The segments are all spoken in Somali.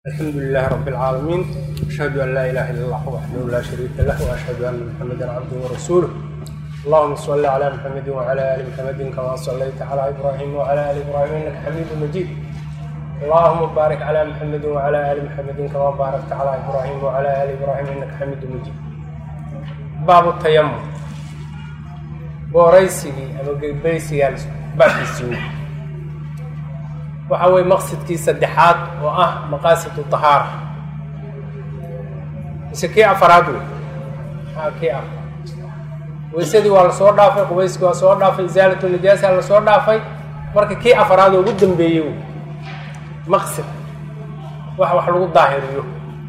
الحمد لله رب العالمين أشهد أن لا إله إلا الله وحده لا شريك له وأشهد أن محمدا عبده ورسوله اللهم صل على محمد وعلى آل محمد كما صليت على إبراهيم وعلى آل إبراهيم إنك حميد مجيد اللهم بارك على محمد وعلى آل محمد كما باركت على إبراهيم وعلى آل إبراهيم إنك حميد مجيد باب التيمم booraysigii ama gebaysigaan baabkiisii waxa weye maqsadkii saddexaad oo ah maqaasidu dahaara mise kii afaraad wey a kii afar weysadii waa lasoo dhaafay qubayskii waa soo dhaafay isaalatu najaasa lasoo dhaafay marka kii afaraad oo ugu dambeeyey wey maqsad wax wax lagu daahiriyo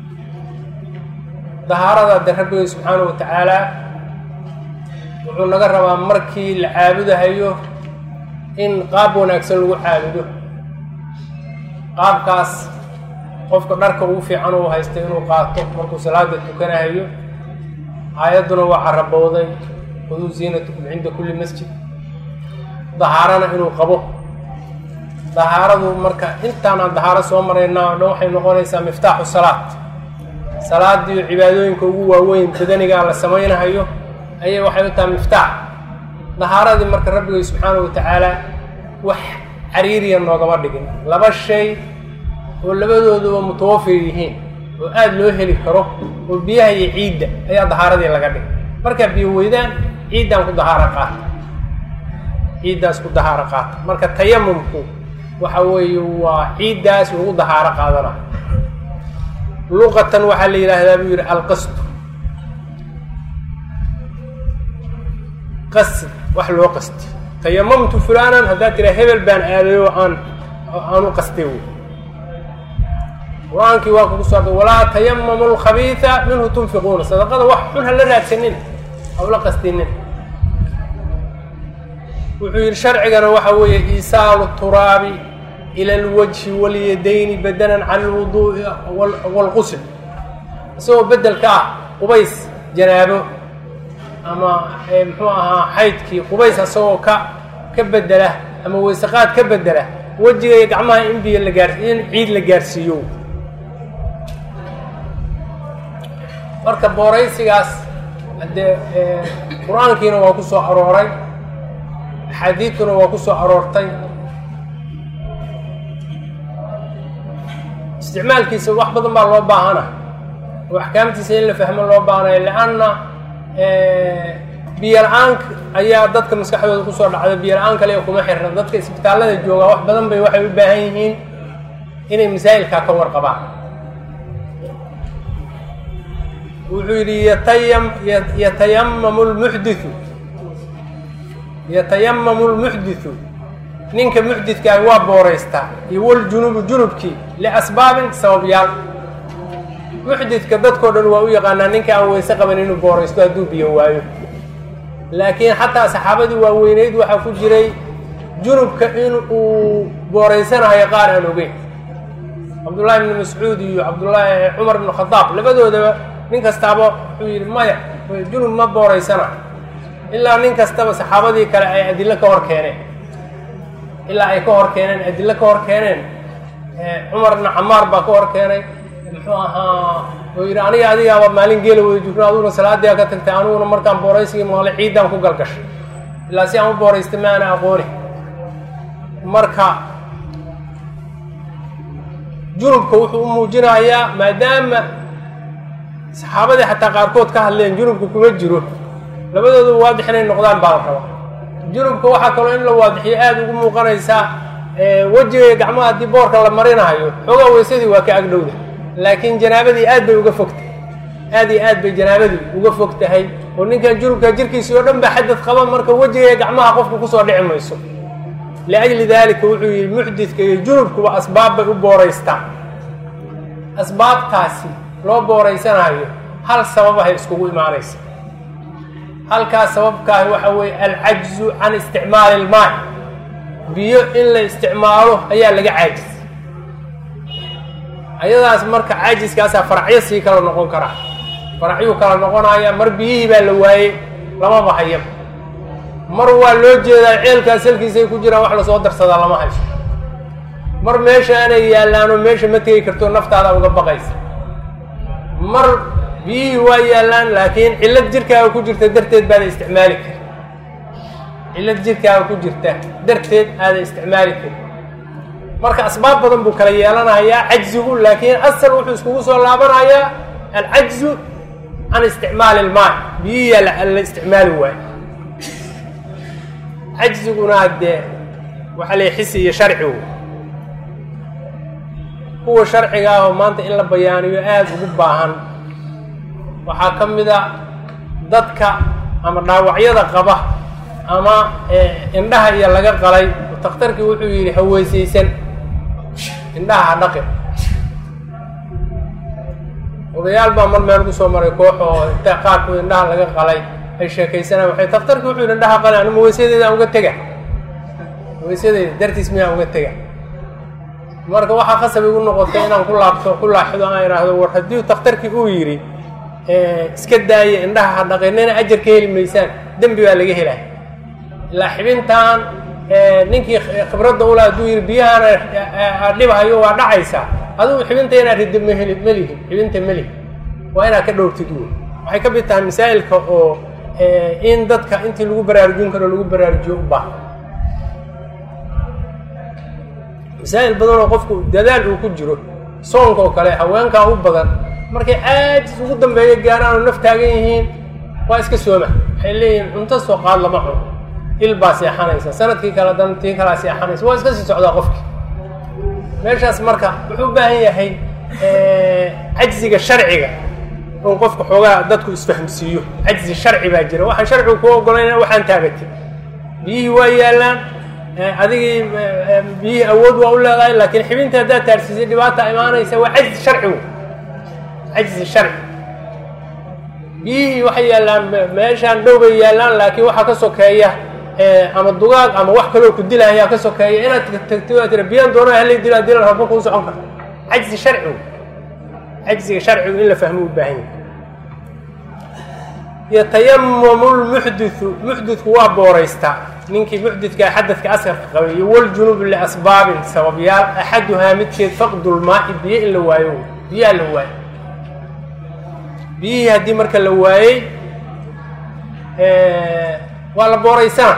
dahaarada de rabbiga subxaanahu wa tacaala wuxuu naga rabaa markii la caabudahayo in qaab wanaagsan lagu caabudo qaabkaas qofka dharka ugu fiican uu haysta inuu qaato markuu salaada tukanahayo aayadduna waa carabowday khuduu ziinatukum cinda kulli masjid dahaarana inuu qabo dahaaradu marka intaanaan dahaaro soo maraynaa o dhan waxay noqonaysaa miftaaxu salaad salaadiiyo cibaadooyinka ugu waaweyn badanigaa la samaynahayo ayay waxay u tahay miftaax dahaaradii marka rabbigay subxaanahu wa tacaala wax cariiriya noogama dhigin laba shay oo labadooduba mutawafir yihiin oo aada loo heli karo oo biyaha iyo ciidda ayaa dahaaradii laga dhigay markaa biyo weydaan ciiddaan ku dahaaro qaata ciiddaas ku dahaaro qaata marka tayamumku waxa weeye waa ciiddaas lagu dahaaro qaadana luqatan waxaa la yidhaahdaa buu yidhi alqasdu qasd wax loo qasti tayamamtu fulanan haddaad tiraa hebel baan aaday oo aan aan u qastay wey qur-aankii waa kugu soo walaa tayamamu lkhabiisa minhu tunfiquuna sadaqada wax xun ha la raadsanin hawla qastinin wuxuu yidhi sharcigana waxa weeye iisaalu turaabi ila alwajhi walyadayni badalan can alwuduu'i waalqusl isagoo bedelka ah qubays janaabo ama muxuu ahaa xaydkii qubays asagoo ka ka bedela ama weysaqaad ka bedela wejiga iyo gacmaha in biyo la gaar in ciid la gaarsiiyo marka booraysigaas haddee qur-aankiina waa ku soo arooray axaadiidtuna waa ku soo aroortay isticmaalkiisa wax badan baa loo baahana oo axkaamtiisa in la fahmo loo baahanayo lianna biyo la-aanka ayaa dadka maskaxdooda kusoo dhacda biyo la-aan kale kuma xirna dadka isbitaallada joogaa wax badan bay waxay u baahan yihiin inay masaa'ilkaa ka warqabaan wuxuu yidhi yatayam yatayamamu lmuxdithu yatayamamu lmuxdithu ninka muxdidkaah waa booraystaa iyo waljunubu junubkii liasbaabin sababyaal muxdidka dadkao dhan waa u yaqaanaa ninka aan weyse qaban inuu booraysto hadduu biyo waayo laakiin xataa saxaabadii waaweyneyd waxaa ku jiray junubka in uu booraysanayo qaar aan ogeyn cabdullaahi ibni mascuud iyo cabdullaahi cumar ibnu khadaab labadoodaba nin kastaaba wuxuu yidhi maya junub ma booraysana ilaa nin kastaba saxaabadii kale ay adillo ka hor keeneen ilaa ay ka hor keeneen adillo ka hor keeneen cumar ibnu camaar baa ka hor keenay muxuu ahaa oo yidhi aniga adigaaba maalin geela wada jugno aduguna salaadia ka tagtay aniguna markaan booraysigii maqlay ciiddaan ku galgashay ilaa si aan u booraystay ma ana aqooni marka junubka wuxuu u muujinayaa maadaama saxaabadii xataa qaarkood ka hadleen junubka kuma jiro labadooda waadix inay noqdaan baa la rabaa junubka waxaa kaloo in la waadixiyo aada ugu muuqanaysaa wejiga iyo gacmaha haddii boorka la marinahayo xoogaa weysadii waa ka agdhowda laakiin janaabadii aad bay uga fogtahay aad iyo aad bay janaabadii uga fog tahay oo ninkan junubka jirkiisii oo dhan baa xadad qaba marka wejiga iyo gacmaha qofka kusoo dhici mayso liajli daalika wuxuu yihi muxdidka iyo junubkuba asbaab bay u booraystaan asbaabtaasi loo booraysanayo hal sababahay iskugu imaanaysa halkaas sababkaahi waxa weeye alcajzu can isticmaali ilmaai biyo in la isticmaalo ayaa laga caajis ayadaas marka caajiskaasaa faracyo sii kala noqon karaa faracyuu kala noqonaya mar biyihii baa la waayey lamaba hayaba mar waa loo jeedaa ceelkaas halkiisay ku jiraan wax lasoo darsadaa lama hayso mar meeshaanay yaallaanoo meesha ma tegi karto naftaada uga baqaysa mar biyihii waa yaallaan laakiin cillad jirkaaga ku jirta darteed baada isticmaali kari cillad jirkaaga ku jirta darteed aada isticmaali kari marka asbaab badan buu kala yeelanayaa cajzigu laakiin asal wuxuu iskugu soo laabanayaa alcajzu can isticmaali ilmaa biyihiyaa la isticmaali waayo cajziguna haddee waxaa la xisi iyo sharcigu kuwa sharciga ah oo maanta in la bayaaniyo aada ugu baahan waxaa ka mid a dadka ama dhaawacyada qaba ama indhaha iyo laga qalay takhtarkii wuxuu yidhi haweysaysan indhaha ha dhaqin odayaal baa mar meel kusoo maray koox oo inta qaarkood indhaha laga qalay ay sheekaysanaan waxay takhtarkii wuxuu yidhi indhaha qalay anuma weysadeeda aan uga tega weysadeyda dartiis miyaan uga tega marka waxaa khasab igu noqotay inaan ku laabto ku laaxido aan idhaahdo war haddii takhtarkii uu yidhi iska daaya indhaha ha dhaqinina ajar ka heli maysaan dembi baa laga helaya ilaa xibintan ninkii khibradda ula hadduu yidhi biyahaana dhibhayo waa dhacaysaa adigu xibinta inaad riddo maheli melihin xibinta melihi waa inaad ka dhowrtid wey waxay ka mid tahay masaa'ilka oo in dadka intii lagu baraarujin karo lagu baraarujiyo u baahan masaa'il badan oo qofku dadaal uu ku jiro soonka oo kale haweenkaa u badan markay caajis ugu dambeeyo gaaraan oo naf taagan yihiin waa iska sooma waxay leeyihiin cunto soo qaad lama cuno il baa seexanaysa sanadkii kale dan tii kalaa seexanaysa waa iska sii socdaa qofkii meeshaas marka wuxuu u baahan yahay cajziga sharciga in qofka xoogaa dadku isfahmsiiyo cajzi sharci baa jira waxaan sharcigu ku ogolayna waxaan taagatay biyihii waa yaallaan adigii biyihii awood waa u leedahay laakiin xibinta haddaad taarsiisay dhibaata imaanaysa waa cajzi sharcigu cajzi sharci biyihii waxay yaallaan meeshaan dhow bay yaallaan laakiin waxaa ka sokeeya ama dugaag ama wax kaloo ku dilahayaa ka sokeeya inaad tagto aa tira biyaan doona halay dilo hadii la rabo kuu socon karta cajzi sharcigu cajziga sharcigu in la fahmo u baahan yahay yatayamamu lmuxdithu muxditku waa booraystaa ninkii muxdidka xadadka askarka qabay iyo waljunubu liasbaabin sababyaal axaduhaa midkeed faqdulmaa'i biyo in la waayo biyaha la waayo biyihii haddii marka la waayey waa la booraysana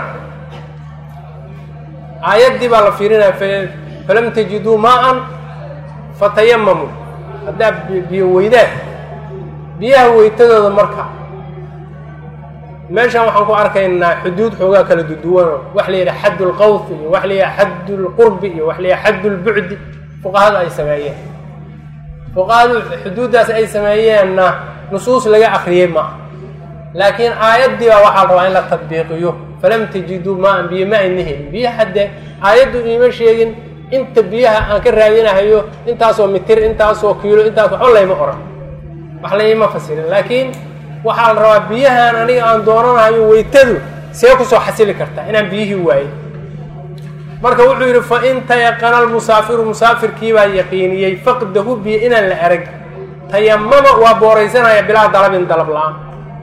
aayaddii baa la fiirinaya falam tajiduu maa-an fatayamamu haddaad biyo weydaan biyaha weytadooda marka meeshan waxaan ku arkaynaa xuduud xoogaa kala duduwanoo wax la yidhaha xadd lqawf iyo wax la yidhaha xadd lqurbi iyo wax la yidhaha xadd lbucdi fuqahada ay sameeyeen fuqahadu xuduuddaas ay sameeyeenna nusuus laga akriyey ma aha laakiin aayaddii baa waxaa rabaa in la tadbiiqiyo falam tajiduu maan biyo ma ayna helin biyaha haddee aayaddu iima sheegin inta biyaha aan ka raadinahayo intaasoo mitir intaasoo kiilo intaas waxba layma oran wax layma fasirin laakiin waxaa la rabaa biyahan aniga aan doonanahayo weytadu see kusoo xasili kartaa inaan biyihii waayin marka wuxuu yidhi fa in tayaqana almusaafiru musaafirkii baa yaqiiniyey faqdahu biyo inaan la arag tayamama waa booraysanaya bilaa dalabin dalab la-aan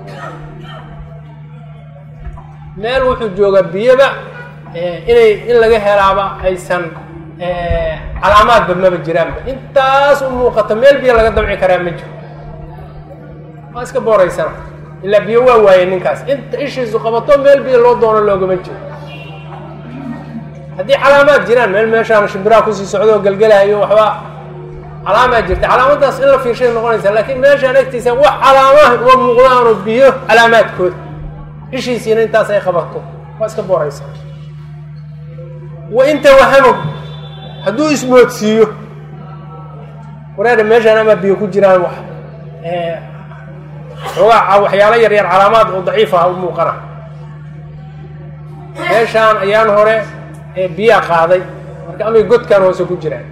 meel wuxuu joogaa biyoba inay in laga helaaba aysan calaamaadba maba jiraanba intaas u muuqata meel biyo laga damci karaa ma jiro waa iska booraysana ilaa biyo waa waayey ninkaas inta ishiisu qabato meel biyo loo doono loogama jiro haddii calaamaad jiraan meel meeshaan shimbiraha kusii socdo oo gelgelahayo waxba calaamaa jirta calaamadaas in la fiirshay noqonaysa laakiin meeshaan agtiisa wax calaamaha uma muuqdaanoo biyo calaamaadkooda ishiisiina intaas ay qabato waa iska booraysa wa in tawahamo hadduu ismoodsiiyo wareera meeshaan ama biyo ku jiraan wax xoogaa waxyaalo yar yar calaamaad oo daciif ah u muuqana meeshaan ayaan hore biyaa qaaday marka amay godkaan hoose ku jiraan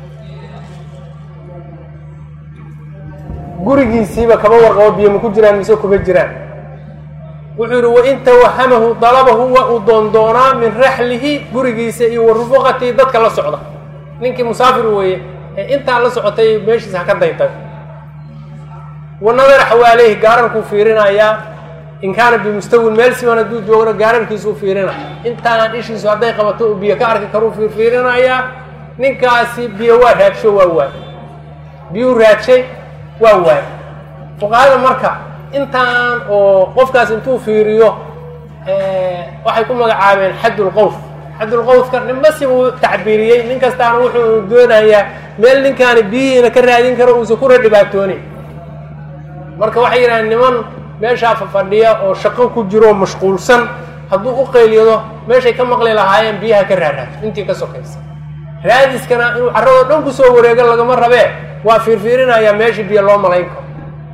gurigiisiiba kama warqabo biyo ma ku jiraan mise kuma jiraan wuxuu yihi wain tawahamahu dalabahu waa uu doondoonaa min raxlihi gurigiisa iyo wa rufuqatii dadka la socda ninkii musaafir weeye ee intaa la socotay meeshiisa ha ka dayday wa nadara xawaaleyhi gaararkuu fiirinayaa in kaana bimustawin meel siman hadduu joogno gaararkiisuu fiirina intaanaan ishiisu hadday qabato uu biyo ka arki karuu fiirfiirinayaa ninkaasi biyo waa raadsho waa waay biyuu raadshay waa waay fuqahada marka intaan oo qofkaas intuu fiiriyo waxay ku magacaabeen xaddulqowf xaddulqowfka ninba si uu tacbiiriyey nin kastaana wuxuu doonayaa meel ninkaani biyihiina ka raadin karo uusan kuna dhibaatoonin marka waxay yidhahdeen niman meeshaa fafadhiya oo shaqo ku jiro oo mashquulsan hadduu u qayliyado meeshay ka maqli lahaayeen biyaha ka raaraato intii ka sokaysa raadiskana inuu carradoo dhan kusoo wareego lagama rabee waa fiirfiirinayaa meeshii biyo loo malayn karo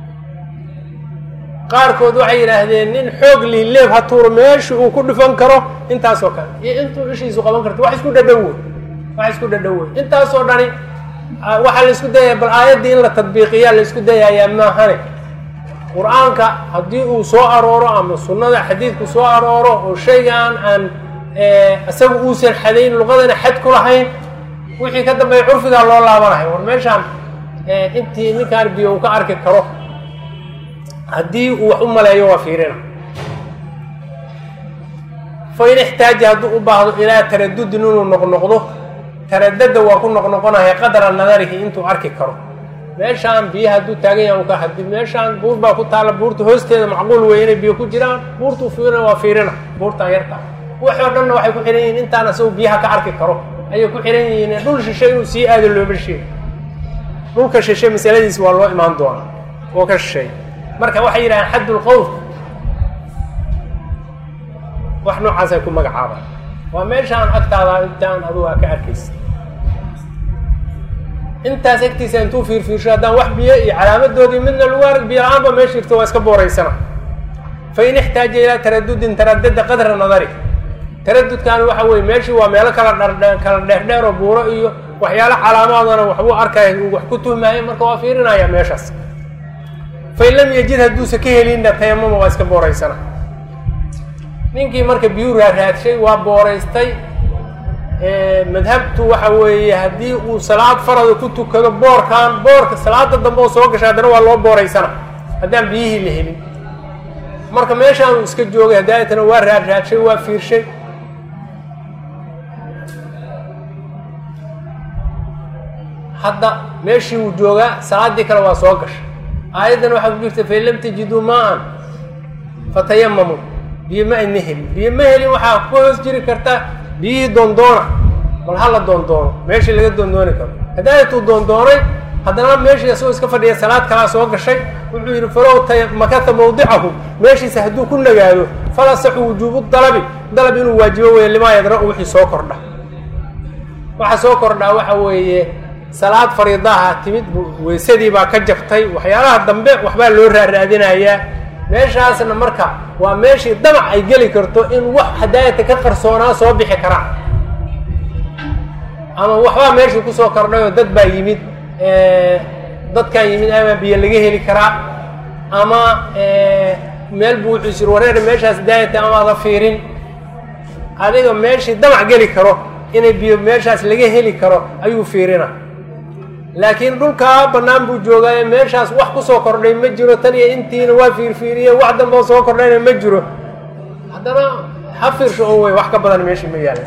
qaarkood waxay yidhaahdeen nin xoog liileeb ha tuuro meeshii uu ku dhifan karo intaasoo kale iyo intuu ishiisu qaban karto wax isku dhadhow wey wax isku dhadhow wey intaasoo dhani waxaa la isku dayaya bal aayaddii in la tadbiiqiyaa la isku dayayaa maahane qur-aanka haddii uu soo arooro ama sunnada xadiidku soo arooro oo shaygaan aan isaga uusan xadayn luqadana xad ku lahayn wixii ka dambeeya curfigaa loo laabanahay war meeshaan intii ninkaan biyo uu ka arki karo haddii uu wax u maleeyo waa fiirina fa in ixtaaja hadduu u baahdo ilaa taradudin inuu noqnoqdo taradada waa ku noqnoqonaya qadra nadarihi intuu arki karo meeshaan biyaha hadduu taagan yaha ka hadi meeshaan buur baa ku taalla buurta hoosteeda macquul wey inay biyo ku jiraan buurtuu fiirina waa fiirina buurtaan yarta waxoo dhanna waxay ku xihan yihiin intaan isagu biyaha ka arki karo ayay ku xihan yihiin dhul shishe inuu sii aado looma sheego dhulka shishe masaladiis waa loo imaan doonaa oo ka shisheey marka waxay yidhahdeen xaddulqowf wax noocaasay ku magacaabaan waa meeshaan agtaada intaan adugu aa ka arkaysa intaas agtiisa intuu fiirfiirsho haddaan wax biyo iyo calaamadoodii midna lagu arag biyo la-aanba meesha jirto waa iska booraysana fa in ixtaaja ilaa taradudin taradada qadra nadari taradudkaani waxa weye meeshii waa meelo kala dhardhe kala dheerdheer oo buuro iyo waxyaalo calaamaadana waxbuu arkaya uu wax ku tuhmaayo marka waa fiirinaya meeshaas fain lam yajid hadduusa ka helinna tayamama waa iska booraysana ninkii marka biyuu raaraadshay waa booraystay madhabtu waxa weeye haddii uu salaad farada ku tukado boorkan boorka salaada dambe oo soo gashay haddana waa loo booraysana haddaan biyihii la helin marka meeshaanu iska joogay hadaayatana waa raarraadshay waa fiirshay hadda meeshii uu joogaa salaaddii kale waa soo gashay aayaddan waxaa ku jirta fain lam tajiduu maa-an fatayamamu biyo ma ayna helin biyo ma helin waxaa ku hoos jiri karta biyihii doondoona bal hala doondoono meeshii laga doondooni karo hadaayatuu doondoonay haddana meeshii isagoo iska fadhiya salaad kalaa soo gashay wuxuu yidhi falow makata mawdicahu meeshiisa hadduu ku nagaado fala saxu wujuubu dalabi dalab inuu waajibo weeye limaa yadra-u wixii soo kordha waxa soo kordhaa waxa weeye salaad fariidaha timid weysadii baa ka jabtay waxyaalaha dambe waxbaa loo raaraadinayaa meeshaasna marka waa meeshii damac ay geli karto in wax hadaayata ka qarsoonaa soo bixi karaan ama waxbaa meeshii kusoo kordhay oo dad baa yimid dadkan yimid ama biyo laga heli karaa ama meel buu wuxuu isir wareer meeshaas daayata amaada fiirin adiga meeshii damac geli karo inay biyo meeshaas laga heli karo ayuu fiirina laakiin dhulkaa bannaan buu joogaaye meeshaas wax kusoo kordhay ma jiro tan iyo intiina waa fiirfiiriye wax damboo soo kordhayna ma jiro haddana ha fiirsho oo wey wax ka badan meeshii ma yaalla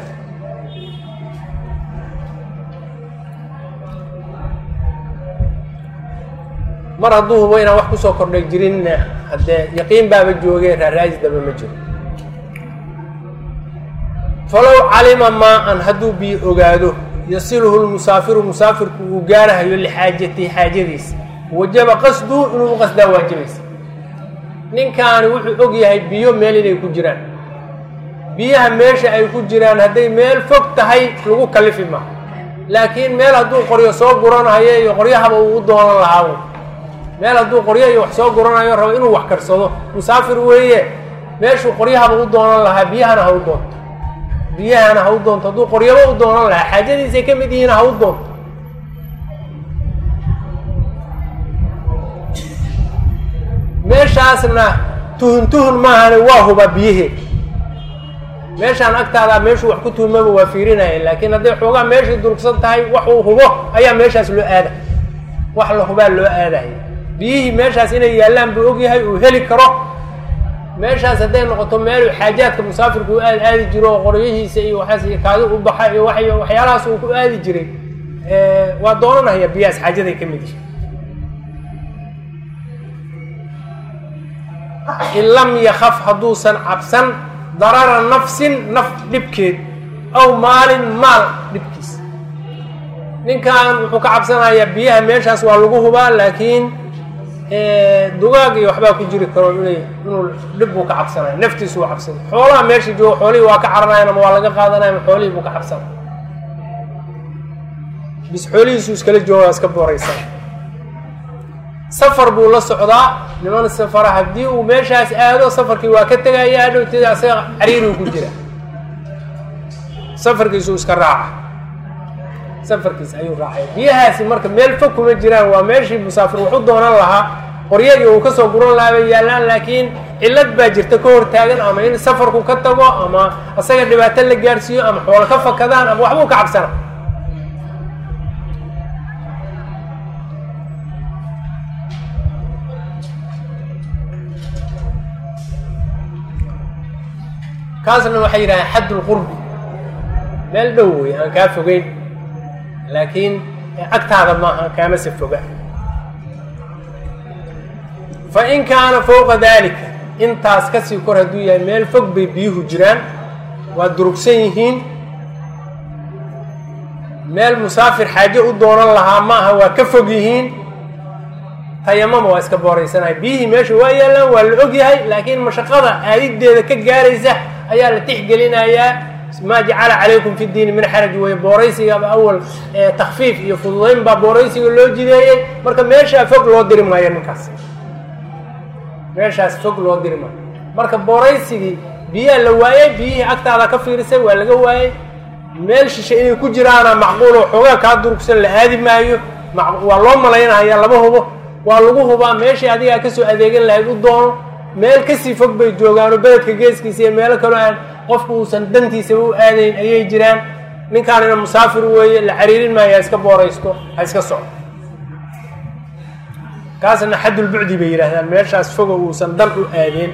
mar hadduu hubo inaan wax kusoo kordhay jirinna haddee yaqiin baaba joogee raaraadis daba ma jiro falow calima maa-an hadduu biyo ogaado yasiluhu lmusaafiru musaafirku uu gaarahayo lixaajatihi xaajadiisa wajaba qasduhu inuu u qasdaa waajibaysa ninkaani wuxuu og yahay biyo meel inay ku jiraan biyaha meesha ay ku jiraan hadday meel fog tahay lagu kalifi ma laakiin meel hadduu qoryo soo guranayo iyo qoryahaba uu u doonan lahaa meel hadduu qoryo iyo wax soo guranayo rabo inuu wax karsado musaafir weeye meeshuu qoryahaba u doonan lahaa biyahana ha u doonto biyahana ha u doonto hadduu qoryaba u doonan lahaa xaajadiisay ka mid yihiin ha u doonto meeshaasna tuhun tuhun maahane waa huba biyaheed meeshaan agtaadaa meeshuu wax ku tuhmaba waa fiirinaya laakiin hadday xoogaa meeshai durugsan tahay wax uu hubo ayaa meeshaas loo aada wax la hubaa loo aadaya biyihii meeshaas inay yaallaan buu ogyahay uu heli karo meeshaas hadday noqoto meeluu xaajaadka musaafirku u aad aadi jiro oo qoryihiisa iyo waxaas iyo kaadi u baxa iyo wa waxyaalahaas uu ku aadi jiray waa doonanaya biyahaas xaajaday ka mid yihi in lam yakaf hadduusan cabsan darara nafsin naf dhibkeed aw maalin maal dhibkiis ninkan wuxuu ka cabsanayaa biyaha meeshaas waa lagu hubaa laakiin dugaag iyo waxbaa ku jiri karo inay inuu dhib buu ka cabsanaya naftiisu uu cabsanay xoolaha meesha jooga xoolihii waa ka caranayan ama waa laga qaadanaya ama xoolihii buu ka cabsanaya bis xoolihiisu iskala jooga iska booraysan safar buu la socdaa niman safara haddii uu meeshaas aado safarkii waa ka tegaya hadhowteeda asaga cariirigu ku jira safarkiisuu iska raaca safarkiis ayuu raacaya biyahaasi marka meel fog kuma jiraan waa meeshii musaafir wax u doonan lahaa qoryadii uu kasoo guran lahaa bay yaallaan laakiin cillad baa jirta ka hortaagan ama in safarku ka tago ama asaga dhibaato la gaarsiiyo ama xoolo ka fakadaan ama waxbuu ka cabsana kaasna waxay yidhahdeen xadd lqurbi meel dhow wey aan kaa fogeyn laakiin agtaada maaha kaamase foga fa in kaana fowqa dalika intaas kasii kor hadduu yahay meel fog bay biyuhu jiraan waa durugsan yihiin meel musaafir xaajo u doonan lahaa maaha waa ka fog yihiin tayamama waa iska booraysanaya biyihii meesha waa yaallaan waa la og yahay laakiin mashaqada aadideeda ka gaaraysa ayaa la tixgelinayaa maa jacala calaykum fi diini min xaraj weye booraysigaba awal takfiif iyo fududayn baa booraysiga loo jideeyey marka meeshaa fog loo diri maayo ninkaas meeshaas fog loo diri maayo marka booraysigii biyaa la waayey biyihii agtaada ka fiirisay waa laga waayey meel shishe inay ku jiraana macquulo xoogaa kaa durugsan la aadi maayo waa loo malaynaya lama hubo waa lagu hubaa meeshii adigaa kasoo adeegan lahayd u doono meel kasii fog bay joogaano beledka geeskiisa iyo meelo kaloo aan qofku uusan dantiisa u aadayn ayay jiraan ninkaanina musaafir weeye la cariirin maayo ha iska booraysto ha iska socdo kaasna xaddulbucdi bay yidhaahdaan meeshaas fogo uusan dan u aadeen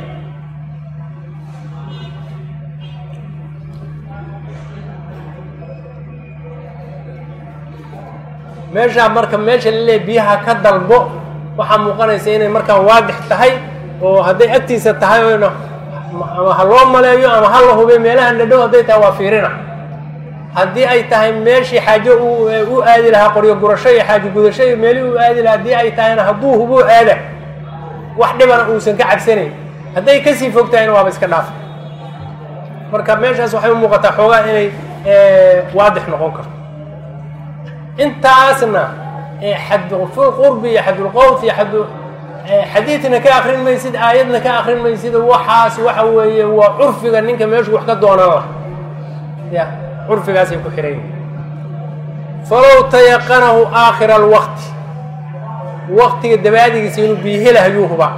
meeshaa marka meesha laleeyahy biyaha ka dalbo waxaa muuqanaysa inay markaan waadix tahay oo hadday agtiisa tahay oyna ama ha loo maleeyo ama ha la hubay meelahan dhadhow hadday tahay waa fiirina haddii ay tahay meeshii xaajo u aadi lahaa qoryo gurasho iyo xaajo gudasho iyo meelihii u aadi lahaa haddii ay tahayna hadduu hubuu aada wax dhibana uusan ka cabsanayn hadday kasii fog tahayna waaba iska dhaafa marka meeshaas waxay u muuqataa xoogaa inay waadix noqon karto intaasna xadqurbi iyo xadulqowf iyo xad xadiidna ka akrin maysid aayadna ka akrin maysid waxaas waxa weeye waa curfiga ninka meeshu wax ka doonan lah ya curfigaasay ku xihan yihin falow tayaqanahu aakhira alwaqti waqtiga dabaadigiisa inuu biihelahayuu hubaa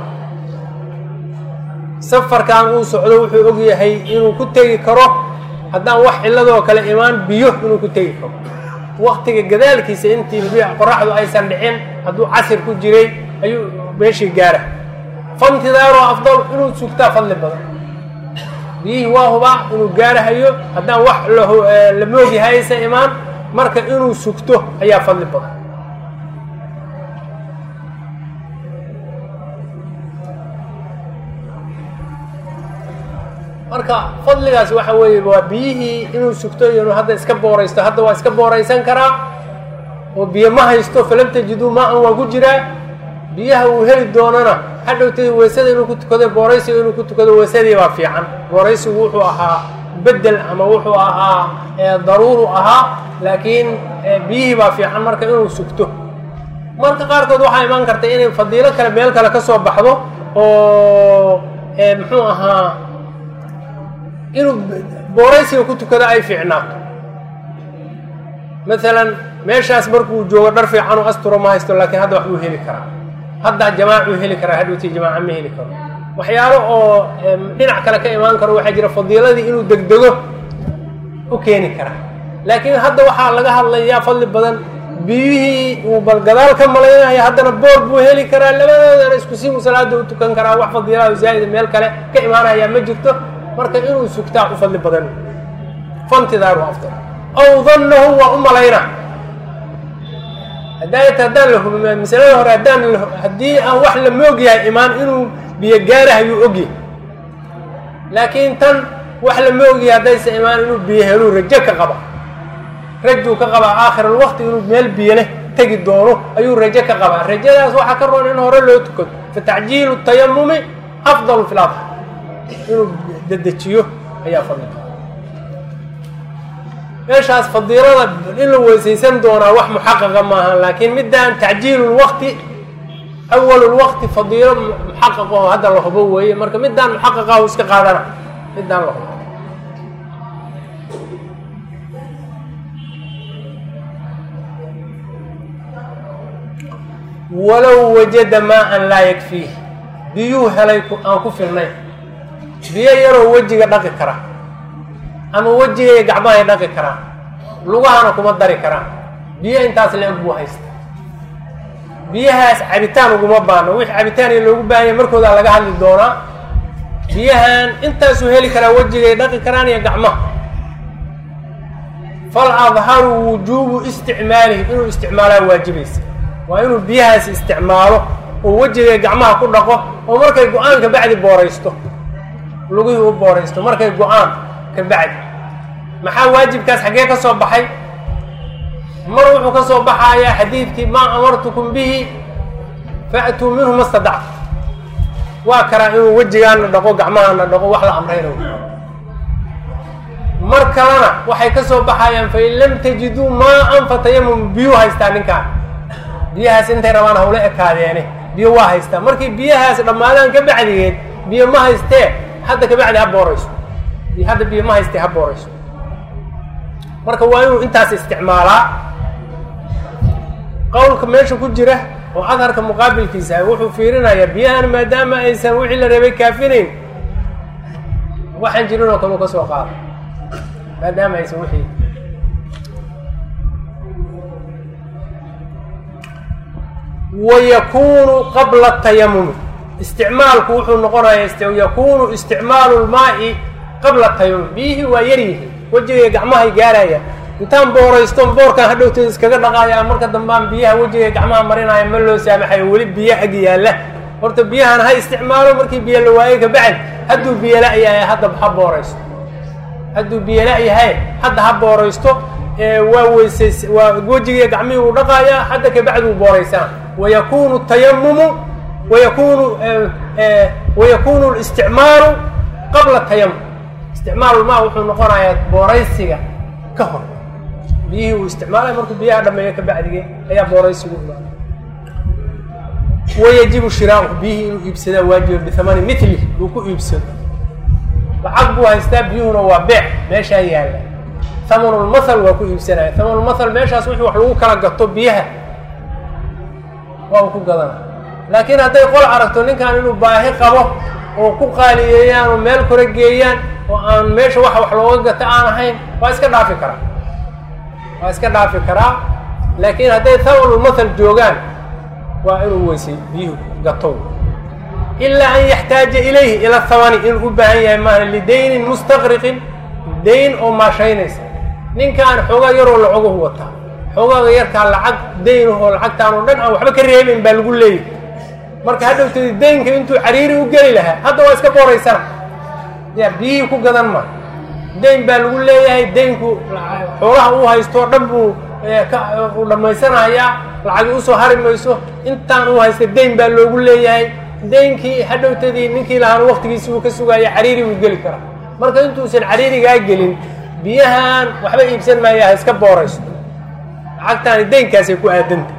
safarkan uu socdo wuxuu og yahay inuu ku tegi karo haddaan wax cilladoo kale imaan biyo inuu ku tegi karo waktiga gadaalkiisa intii qoraxdu aysan dhicin hadduu casir ku jiray ayuu meeshii gaara faintidaaru afdal inuu sugtaa fadli badan biyihii waa hubaa inuu gaarahayo haddaan wax la moogyahay aysan imaan marka inuu sugto ayaa fadli badan marka fadligaas waxa weeye waa biyihii inuu sugto iyo inuu hadda iska booraysto hadda waa iska booraysan karaa oo biyo ma haysto falam tajiduu maa-an waa ku jiraa biyaha uu heli doonana hadhowtay weysada inuu ku tukado booraysiga inuu ku tukado weysadii baa fiican booraysigu wuxuu ahaa bedel ama wuxuu ahaa daruuru ahaa laakiin biyihii baa fiican marka inuu sugto marka qaarkood waxaa imaan karta inay fadiilo kale meel kale ka soo baxdo oo muxuu ahaa inuu booraysiga ku tukado ay fiicnaato maalan meeshaas markuu joogo dhar fiican u asturo ma haysto laakiin hadda wax buu heli karaa hadda jamaacuu heli karaa hadhowtii jamaaca ma heli karo waxyaalo oo dhinac kale ka imaan karo waxaa jira fadiiladii inuu degdego u keeni karaa laakiin hadda waxaa laga hadlayaa fadli badan biyihii uu bal gadaal ka malaynaya haddana boor buu heli karaa labadoodana isku si salaada u tukan karaa wax fadiilada zaa'ida meel kale ka imaanaya ma jirto marka inuu sugtaa u fadli badan fantidaaru afdal aw dannahu waa u malayna daayata haddaan la hubin masalada hore haddaan haddii aan wax la moog yahay imaan inuu biyo gaarahayuu ogyahay laakiin tan wax la moog yahay haddaysa imaan inuu biyo heluu rajo ka qaba rajuu ka qabaa aakhiralwaqti inuu meel biyo leh tegi doono ayuu rajo ka qabaa rajadaas waxaa ka roon in hore loo tukado fatacjiilu tayamumi afdalu fi ladha inuu dedejiyo ayaa fadliga meeshaas fadiilada in la weysaysan doonaa wax muxaqaqa maaha laakiin midaan tacjiilu lwaqti awalu lwaqti fadiilo muxaqaqo hadda la hubo weeye marka midaan muxaqaqa u iska qaadana midaan la hubo walow wajada maa-an laa yakfiih biyuu helay aan ku filnayn biyo yaroo wejiga dhaqi kara ama wejigay gacmahay dhaqi karaan lugahana kuma dari karaan biyo intaas la-eg buu haysta biyahaas cabitaan uguma baano wixii cabitaaniya loogu baahanya markoodaa laga hadli doonaa biyahan intaasuu heli karaa wejigay dhaqi karaan iyo gacmaha fal adharu wujuubu isticmaalihi inuu isticmaalaa waajibaysa waa inuu biyahaas isticmaalo oo wejigay gacmaha ku dhaqo oo markay go-aan ka bacdi booraysto lugihii u booraysto markay go-aan ka bacdi maxaa waajibkaas xaggee ka soo baxay mar wuxuu ka soo baxayaa xadiidkii maa amartukum bihi fa'tuu minhu ma stadactu waa karaa inuu wejigaana dhaqo gacmahaana dhaqo wax la amrayna mar kalena waxay ka soo baxayaan fain lam tajiduu maa-an fatayamum biyuu haystaa ninkaan biyahaas intay rabaan hawla ekaadeene biyo waa haystaa markii biyahaas dhammaadaan ka bacdigeed biyo ma haystee hadda ka bacdi ha boorayso hadda biyo ma haystee ha boorayso marka waa inuu intaas isticmaalaa qowlka meesha ku jira oo adharka muqaabilkiisa ah wuxuu fiirinayaa biyahan maadaama aysan wixii la reebay kaafinayn waxaan jirin oo kale u ka soo qaada maadaama aysan wixii wayakunu qabla tayamumi isticmaalku wuxuu noqonayaa yakunu isticmaalu lmaai qabla tayamum biyihii waa yaryihiin wejigay gacmahay gaaraya intaan booraysto boorkaan hadhowteeda iskaga dhaqaaya marka dambaan biyaha wejigay gacmaha marinaya ma loo saamaxayo weli biyo ag yaalla horta biyahan ha isticmaalo markii biyo la waayo kabacdi hadduu biyo la-yahay hadda ha booraysto hadduu biyo la-yahay hadda ha booraysto waa weysays waa wejigii gacmihii uu dhaqaaya hadda kabacdi uu booraysaan wayakunu tayamumu wayakunu wayakunu listicmaalu qabla tayamum isticmaalulmaa wuxuu noqonayaa booraysiga ka hor biyihii uu isticmaalaya markuu biyaha dhameeyo ka bacdige ayaa booraysigu imaana wayajibu shiraahu biyihii inuu iibsadaa waajiba bihamani mitli uu ku iibsado lacag buu haystaa biyuhuna waa beec meeshaa yaalla hamanulmathal waa ku iibsanaya hamanulmathal meeshaas wixii wax lagu kala gato biyaha waa uu ku gadana laakiin hadday qol aragto ninkan inuu baahi qabo oo ku qaaliyeeyaan oo meel kore geeyaan oo aan meesha waxa wax looga gato aan ahayn waa iska dhaafi karaa waa iska dhaafi karaa laakiin hadday hamanulmathal joogaan waa inuu weysay biyuhu gatow ilaa an yaxtaaja ilayhi ila thamani inuu u baahan yahay maaha lidaynin mustaqriqin dayn oo maashaynaysa ninkaan xoogaa yaroo lacoguhu wataa xoogaaga yarkaa lacag daynahoo lacagtaan oo dhan aan waxba ka reebayn baa lagu leeyahy marka hadhowteedi daynka intuu cariiri u geli lahaa hadda waa iska booraysana ya biyihii ku gadan ma dayn baa lagu leeyahay daynku xoolaha uu haystoo dhan buu u dhammaysanayaa lacagi usoo hari mayso intaan uu haysta dayn baa loogu leeyahay daynkii hadhowtadii ninkii lahaana waktigiisi uu ka sugaaya cariiri uu geli karaa marka intuusan cariirigaa gelin biyahan waxba iibsan maaya ha iska boorayso lacagtaani daynkaasay ku aadanta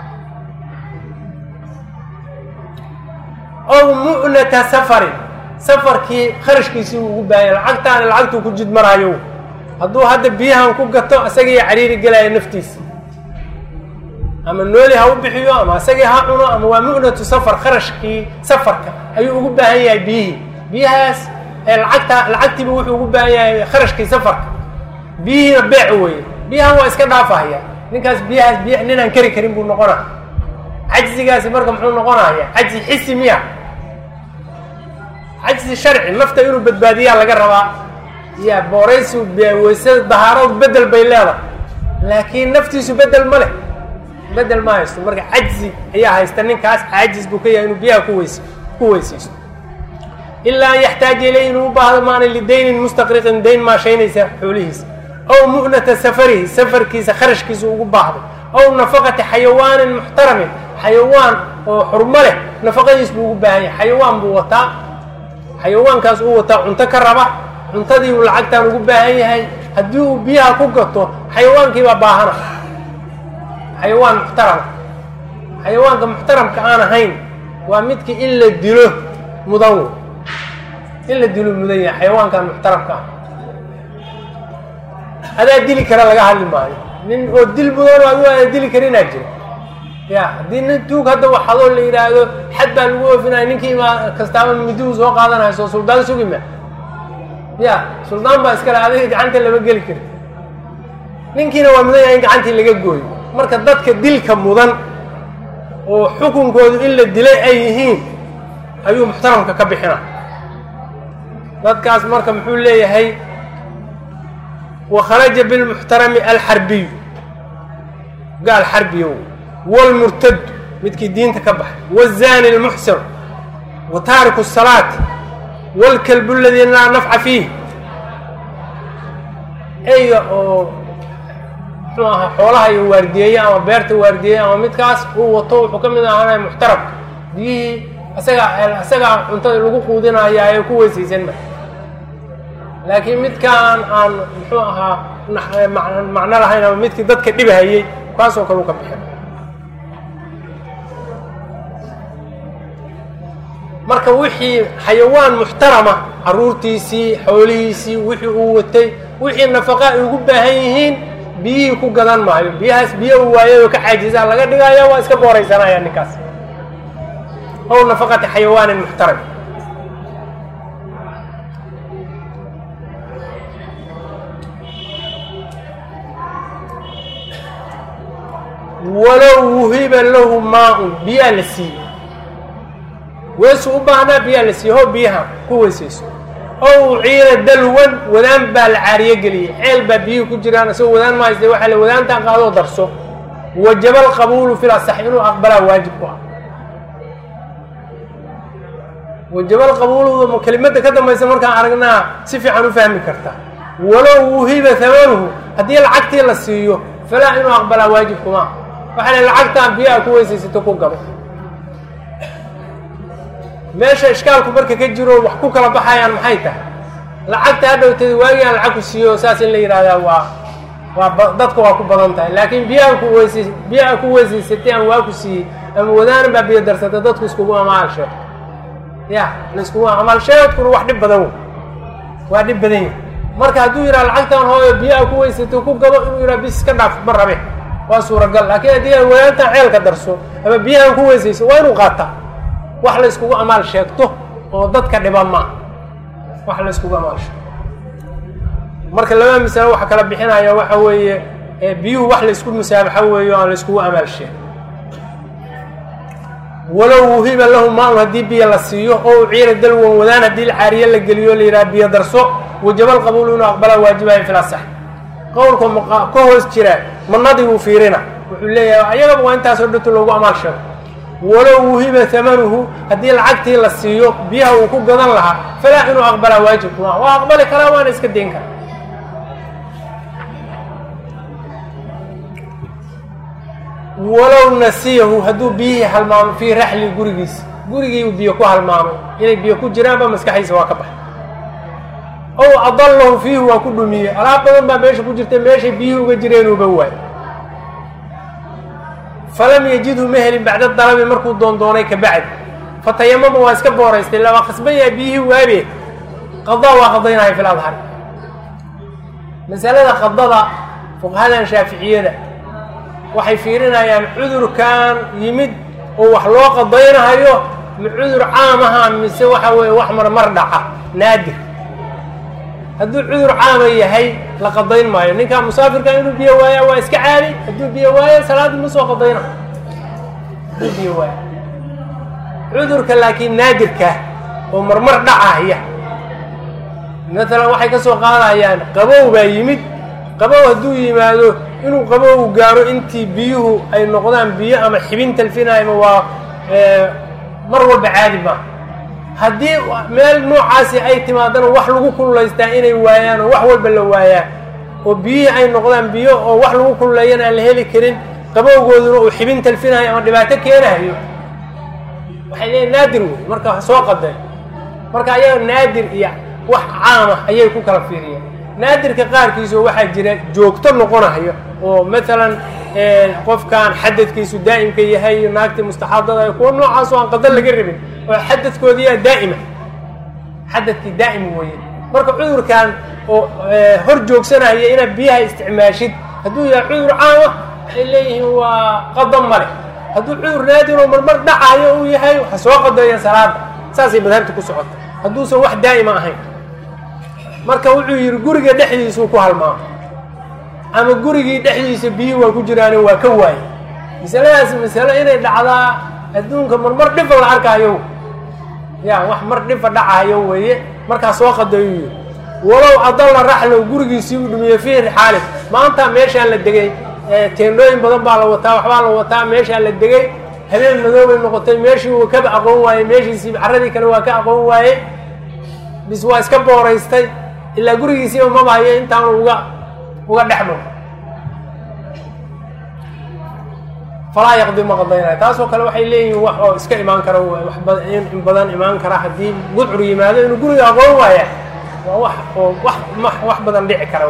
ow mu'nata safarin safarkii kharashkiisii uu ugu baahanya lacagtaani lacagtuu ku jid maraayo hadduu hadda biyahan ku gato isagiiyo cariiri gelaya naftiisa ama nooli ha u bixiyo ama isagii ha cuno ama waa mu'natu safar kharashkii safarka ayuu ugu baahan yahay biyihii biyahaas lacagta lacagtiiba wuxuu ugu baahan yahay kharashkii safarka biyihiina beec weeye biyahan waa iska dhaafahaya ninkaas biyahaas biy ninaan keri karin buu noqonaya cajzigaasi marka muxuu noqonaya cajzi xisi miya cajzi sharci nafta inuu badbaadiyaa laga rabaa ya booraysu weysada dahaaradu bedel bay leedahay laakiin naftiisu bedel ma leh bedel ma haysto marka cajzi ayaa haysta ninkaas caajis buu ka yahay inuu biyaha kuweys ku weysaysto ilaa an yaxtaaja ilay inuu u baahdo maana lidaynin mustaqriqin dayn maashaynaysa xoolihiisa aw mu'nata safarihi safarkiisa kharashkiisa ugu baahday aw nafaqati xayawaanin muxtaramin xayawaan oo xurmo leh nafaqadiis buu ugu baahan yahay xayawaan buu wataa xayawaankaas uu wataa cunto ka raba cuntadii uu lacagtaan ugu baahan yahay haddii uu biyaha ku gato xayawaankiibaa baahana xayawaan muxtarama xayawaanka muxtaramka aan ahayn waa midkii in la dilo mudan wey in la dilo mudan yahay xayawaankan muxtaramka ah adaa dili kara laga hadli maayo nin oo dil mudan adigu adaa dili karinaa jira ya haddii nin tuug hadda waxadoo la yidhaahdo xad baa lagu oofinaya ninkii ma kastaaba midihu soo qaadanayso suldaan sugi ma ya suldaan baa iskale adiga gacanta lama geli kari ninkiina waa mudan yahay in gacantii laga gooyo marka dadka dilka mudan oo xukunkoodu in la dilay ay yihiin ayuu muxtaramka ka bixina dadkaas marka muxuu leeyahay wakharaja bilmuxtarami alxarbiyu gaal xarbiyo wاlmurtadu midkii diinta ka baxay wالzani اlmuxsin wa taariku الsalaati wاlkalbu اladii laa nafca fiih eyga oo muxuu ahaa xoolaha iyo waardiyeeye ama beerta waardiyeeye ama midkaas uu wato wuxuu ka mid ahaanaya muxtaramka biyihii isagaa isagaa cuntada lagu quudinaya ee ku weysaysan ma laakiin midkaan aan muxuu ahaa macno lahayn ama midkii dadka dhibhayey kaasoo kale u ka bixin marka wixii xayawaan muxtarama caruurtiisii xoolihiisii wixii uu watay wixii nafaqa ay ugu baahan yihiin biyihii ku gadan maayo biyahaas biyo uu waayay oo ka caajisaa laga dhigaya waa iska booraysanaya ninkaas ow nafaqati xayawaanin muxtaram walow wuhiba lahu maa-un biyaa la siiyey weesu u baahnaa biyaa la siiye ho biyaha ku weysayso ow uciina dalwan wadaan baa la caariyo geliyey ceel baa biyihii ku jiraan isagoo wadaan ma hayste waxaa la wadaantaan qaadoo darso wajaba alqabuulu fil asax inuu aqbalaa waajib ku ah wajaba alqabuulu kelimadda ka dambaysa markaan aragnaa si fiican u fahmi kartaa walow wuhiba hamanuhu haddii lacagtii la siiyo falaa inuu aqbalaa waajib kuma waxaa la lacagtaan biyaha ku weysaysato ku gabo meesha ishkaalku marka ka jiro wax ku kala baxayaan maxay tahay lacagta hadhowteed waagii aan lacag ku siiyo saas in la yidhahdaa waa waa dadka waa ku badan tahay laakiin biyaha ku weysay biyaha ku weysaysatay aan waa ku siiyey ama wadaanan baa biyo darsata dadku iskugu amaal sheeg ya la iskugu amaal sheegkuna wax dhib badan wey waa dhib badan yahy marka hadduu yidhaha lacagtan hooyo biyaha ku weysatay ku gabo inuu yidhaha bis iska dhaaf ma rabe waa suuragal laakiin haddii aan wadaantan ceelka darso ama biyahan ku weysayso waa inuu qaataa wax la iskugu amaal sheegto oo dadka dhiba maa wax la iskugu amaal sheegto marka laba masalo waxa kala bixinaya waxa weeye biyuhu wax la isku musaabaxo weeyo aan la iskugu amaal sheegin walow wuhiba lahu maa-un haddii biyo la siiyo oo uciira dalwan wadaan haddii la caariye la geliyo la yidhaha biyo darso wajabal qabuulu inuu aqbalaa waajibayo fil asax qowlka ka hoos jira manadii wuu fiirina wuxuu leeyahay ayagaba waa intaasoo dhanto loogu amaal sheego walow wuhiba hamanuhu haddii lacagtii la siiyo biyaha uu ku gadan lahaa falaa inuu aqbalaa waajib kuma waa aqbali karaa waana iska dayn karaa walow nasiyahu hadduu biyihii halmaamo fii raxli gurigiisa gurigiiu biyo ku halmaamay inay biyo ku jiraanba maskaxdiisa waa ka baxay ow adallahu fiihi waa ku dhumiyey alaab badan baa meesha ku jirta meeshay biyihii uga jireenuuba waay falam yajidhu ma helin bacda dalabi markuu doondoonay ka bacdi fatayamama waa iska booraystay la waa khasban yahay biyihii waabe qadaa waa qadaynaya fil adhar masalada qadada fuqahadan shaaficiyada waxay fiirinayaan cudurkan yimid oo wax loo qadaynahayo ma cudur caam aha mise waxa weeye wax marmar dhaca naadir hadduu cudur caama yahay la qadayn maayo ninkaa musaafirka inuu biyo waaya waa iska caadi hadduu biyo waayo salaadii ma soo qadayna hadduu biyo waaya cudurka laakiin naadirkaa oo marmar dhacaya maalan waxay ka soo qaadayaan qabow baa yimid qabow hadduu yimaado inuu qabowgu gaaro intii biyuhu ay noqdaan biyo ama xibin talfinayma waa mar walba caadi maaha haddii meel noocaasi ay timaadana wax lagu kululaystaa inay waayaan oo wax walba la waayaan oo biyihii ay noqdaan biyo oo wax lagu kululeeyana aan la heli karin qabowgooduna uu xibin talfinayo ama dhibaato keenayo waxay leeyiin naadir wey marka wax soo qaday marka ayaga naadir iyo wax caama ayay ku kala fiiriyeen naadirka qaarkiisu waxaa jira joogto noqonayo oo maalan qofkan xadadkiisu daa'imka yahay iyo naagtii mustaxaadada kuwa noocaas oo aan qadar laga rabin oo xadadkoodiyaa daa'ima xadadkii daa'im weeye marka cudurkan oo hor joogsanaya inaad biyaha isticmaashid hadduu yahay cudur caama waxay leeyihiin waa qadam male hadduu cudur naadir oo marmar dhacayo uu yahay waxa soo qadeeya salaada saasay madhabta ku socota hadduusan wax daa'ima ahayn marka wuxuu yidhi guriga dhexdiisuu ku halmaamo ama gurigii dhexdiisa biyuhi waa ku jiraane waa ka waaye masaladaas masalo inay dhacdaa adduunka marmar dhifa la arkaayo ya wax mar dhifa dhacayo weeye markaa soo qadeeyuu yidhi walow adalla raxlow gurigiisii u dhumiye fiihi rixaalin maanta meeshaan la degay teendhooyin badan baa la wataa waxbaa la wataa meeshaan la degay habeen madoobay noqotay meeshii uu kaba aqoon waayey meeshiisii carradii kale waa ka aqoon waaye bis waa iska booraystay ilaa gurigiisiiba mabahayo intaanu uga uga dhex maro falaa yaqdi ma qadaynaya taasoo kale waxay leeyihiin wax oo iska imaan kara in badan imaan kara haddii gudcur yimaado inuu guriga aqoon waaya waa wax oo wax wax badan dhici kara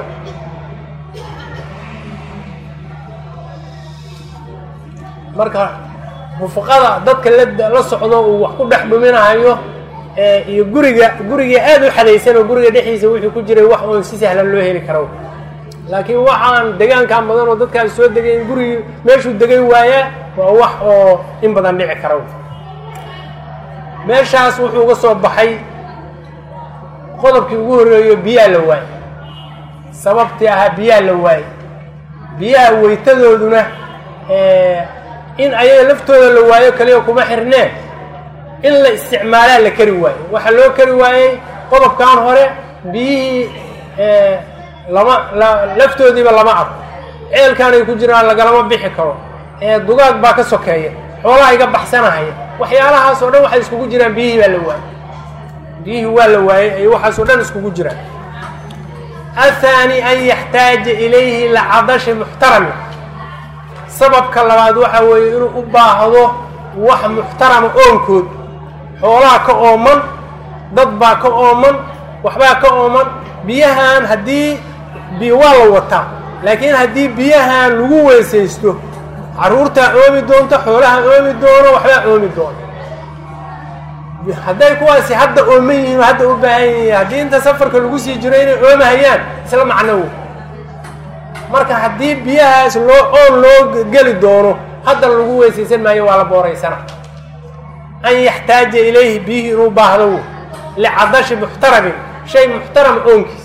marka rufaqada dadka la socdo uu wax ku dhex dhuminayo iyo guriga guriga aada u xadaysan oo guriga dhexdiisa wuxuu ku jiray wax oon si sahlan loo heli karo laakiin waxaan degaankan badan oo dadkaas soo degayn gurigii meeshuu degay waayaa waa wax oo in badan dhici kara meeshaas wuxuu uga soo baxay qodobkii ugu horreeyo biyaa la waayey sababtii ahaa biyaa la waayey biyaha weytadooduna in ayaga laftooda la waayo kaliya kuma xirneen in la isticmaalaa la kari waayo waxaa loo kari waayey qodobkan hore biyihii lama laftoodiiba lama arko ceelkaanay ku jiraan lagalama bixi karo dugaag baa ka sokeeya xoolaha iga baxsanahaya waxyaalahaas oo dhan waxay iskugu jiraan biyihii baa la waayey biyihii waa la waayey ay waxaas oo dhan iskugu jiraan athaani an yaxtaaja ilayhi lacadashi muxtarami sababka labaad waxa weeye inuu u baahdo wax muxtarama oonkood xoolaha ka ooman dad baa ka ooman waxbaa ka ooman biyahan haddii biyo waa la wataa laakiin haddii biyahan lagu weysaysto carruurtaa oomi doonto xoolaha oomi doono waxbaa oomi doono hadday kuwaasi hadda ooman yihiin oo hadda u baahan yihiin haddii inta safarka lagu sii jiro inay oomahayaan isla macnowo marka haddii biyahaas loo oon loo geli doono hadda lagu weysaysan maayo waa la booraysana an yaxtaaja ilayhi biyihii inuu baahdo licadashi muxtaramin shay muxtaram oonkiis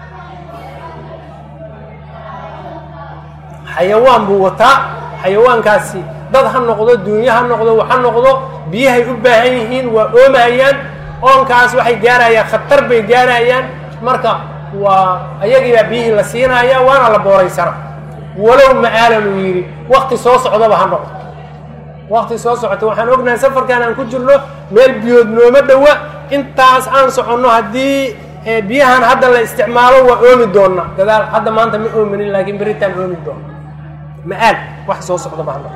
xayawaan buu wataa xayawaankaasi dad ha noqdo duunyo ha noqdo wax ha noqdo biyahay u baahan yihiin waa oomahayaan oonkaas waxay gaarayaan khatar bay gaarayaan marka waa ayagiibaa biyihii la siinaya waana la booraysana walow ma'aalan uu yidhi wakti soo socdaba ha noqdo wakti soo socota waxaan ognahay safarkan aan ku jirno meel biyood nooma dhowa intaas aan soconno haddii biyahan hadda la isticmaalo waa oomi doonna gadaal hadda maanta ma oominin laakiin beritaan oomi doona ma-aal wax soo socdaba ha noqdo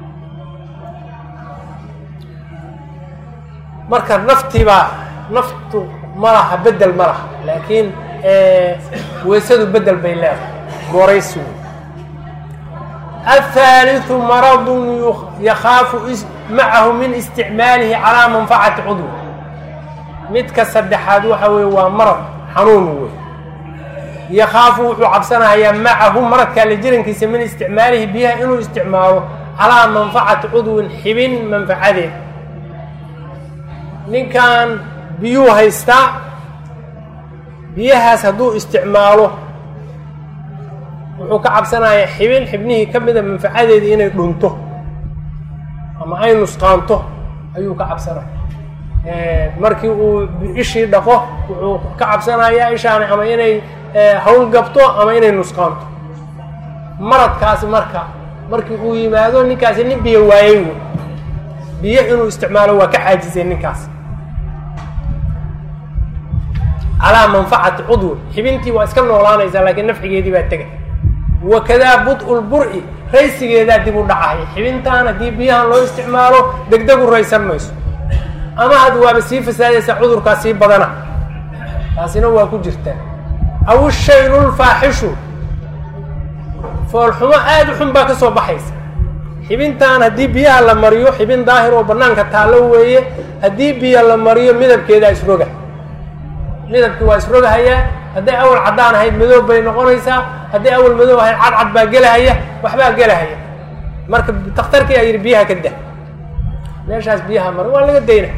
marka naftiibaa naftu ma laha bedel ma laha laakiin weysadu bedel bay leedahay booraysi wey الثالث مرض يخاaf maعahu min اsتicmaalihi calىa manfacati cudw midka saddexaad waxa weye waa marad xanuun wey yakaafu wuxuu cabsanayaa macahu maradkaa la jirankiisa min isticmaalihi biyaha inuu isticmaalo calىa manfacati cudwin xibin manfacadeed ninkan biyuu haystaa biyahaas hadduu isticmaalo wuxuu ka cabsanayaa xibin xibnihii ka mida manfacadeedii inay dhunto ama ay nusqaanto ayuu ka cabsanaya markii uu ishii dhaqo wuxuu ka cabsanayaa ishaani ama inay hawl gabto ama inay nusqaanto maradkaas marka markii uu yimaado ninkaasi nin biyo waayey wey biyo inuu isticmaalo waa ka caajisay ninkaas calaa manfacati cudwi xibintii waa iska noolaanaysaa laakiin nafcigeedii baa tegay wakadaa bud-u lbur-i raysigeedaa dib u dhacay xibintaan haddii biyahan loo isticmaalo degdeg u raysan mayso ama had waaba sii fasaadaysaa cudurkaa sii badana taasina waa ku jirtaa aw ishaynu lfaaxishu foolxumo aada u xun baa ka soo baxaysa xibintan haddii biyaha la mariyo xibin daahir oo banaanka taallo weeye haddii biyo la mariyo midabkeedaa isroga midabkii waa isrogahayaa hadday awal caddaan ahayd madoob bay noqonaysaa hadday awal madoob ahayd cadcad baa gelahaya waxbaa gelahaya marka dakhtarkii aa yidhi biyaha ka dah meeshaas biyaha mari waa laga dayna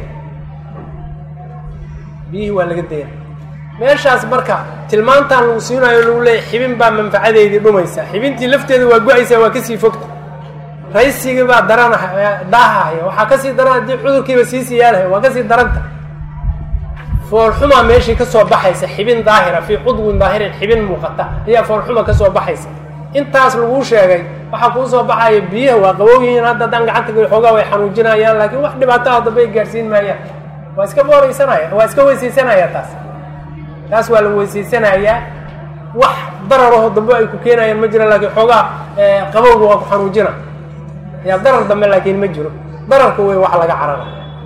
biyihii waa laga dayna meeshaas marka tilmaantaan lagu siinayo lagu leeyahy xibin baa manfacadeedii dhumaysa xibintii lafteeda waa go-aysaa waa kasii fogta raysigii baa daran daahahaya waxaa kasii daran haddii cudurkiiba sii siyaanaya waa kasii daranta foolxumaa meeshii ka soo baxaysa xibin daahira fii cudwin daahirin xibin muuqata ayaa foolxuma ka soo baxaysa intaas laguu sheegay waxaa kuu soo baxaya biyaha waa qabow yihiin hadda haddaan gacanta geli xoogaa way xanuujinayaan laakiin wax dhibaato ah dambay gaarsiin maayaan waa iska booraysanaya waa iska weysaysanaya taas taas waa la weysaysanayaa wax dararaho dambe ay ku keenayaan ma jiro laakiin xoogaa qabowga waa ku xanuujina yaa darar dambe laakiin ma jiro dararka wey wax laga carara